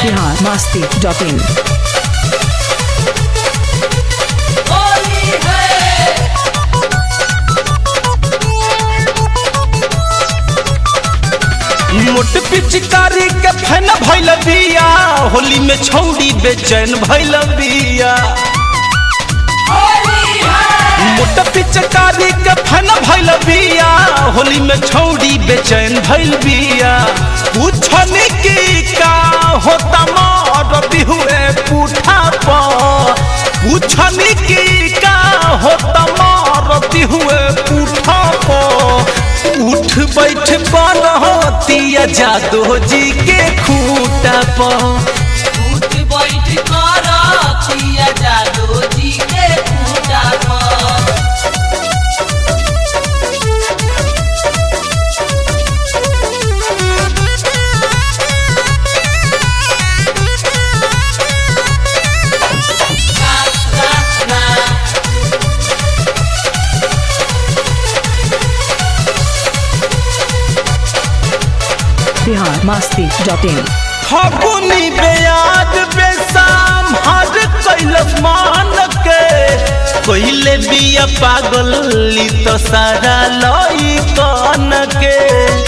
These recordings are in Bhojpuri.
बिहार मस्ती डॉट इन होली है मोट पिचकारी के फैन भैल बिया होली में छौड़ी बेचैन भैल बिया होली है मोट पिचकारी के फैन भैल बिया होली में छौड़ी बेचैन भैल बिया पूछनी की का होता मोर बिहुए पूठा पर पूछनी की का होता मोर बिहुए पूठा पर उठ बैठ बनतिया जादो जी के खूटा पर उठ बैठ कर छिया जादू जी के पूजा पर ना ना ना बिहार मस्ती डॉट इन फगुनी बेयाद बेसाम हर कैलस मान के कोइले बिया पागल ली तो सारा लई कन के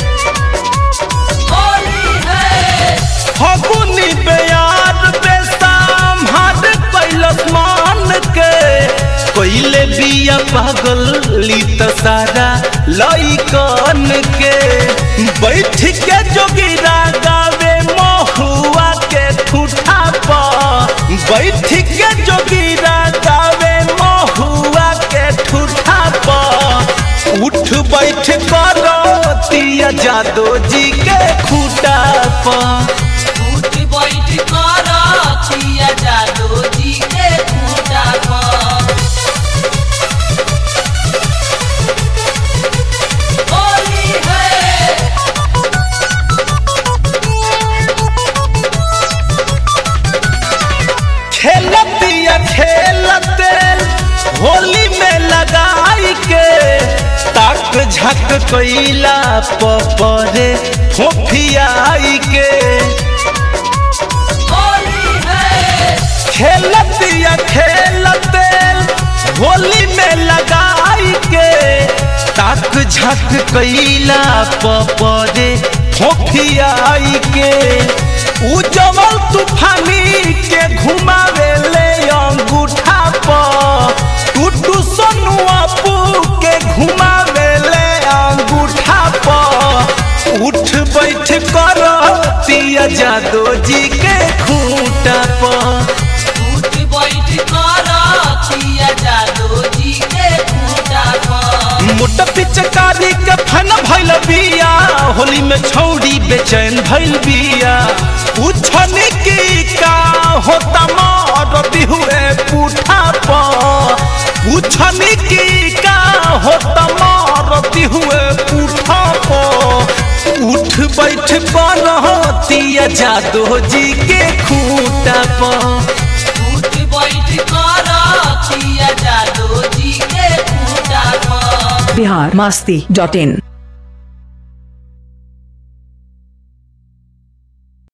होली है फगुनी बेयाद बेसाम हर कैलस मान के कोइले बिया पागल ली तो सारा लई कन के बैठ के जोगिरा गावे महुआ के ठूठा पर बैठ के जोगिरा गावे महुआ के ठूठा पर उठ बैठ करो तिया जादो जी के खूटा पर उठ बैठ कर छिया जादू जी के पूजा पर होली है खेलतिया खेलते होली में लगाई के ताक झक कैला पपरे फोफियाई के होली है खेलतिया खेलते होली में लगाई के ताक झक कैला पपरे फोफियाई के उजवल तूफानी के घुमावे ले अंगूठा पर टूटू सोनुआ पू के घुमावे ले अंगूठा पर उठ बैठ कर पिया जादो जी के खूंटा पर उठ बैठ कर छिया जादू जी के पूजा पर मोट पिचकारी के फन भैल बिया होली में छौड़ी बेचैन भैल बिया पूछनी की का होता मोर बिहुए पूठा पर पूछनी की का होता मोर बिहुए पूठा पर उठ बैठ बनतिया जादो जी के खूंटा पर उठ बैठ कर छिया जादू जी के पूजा पर बिहार मस्ती डॉट इन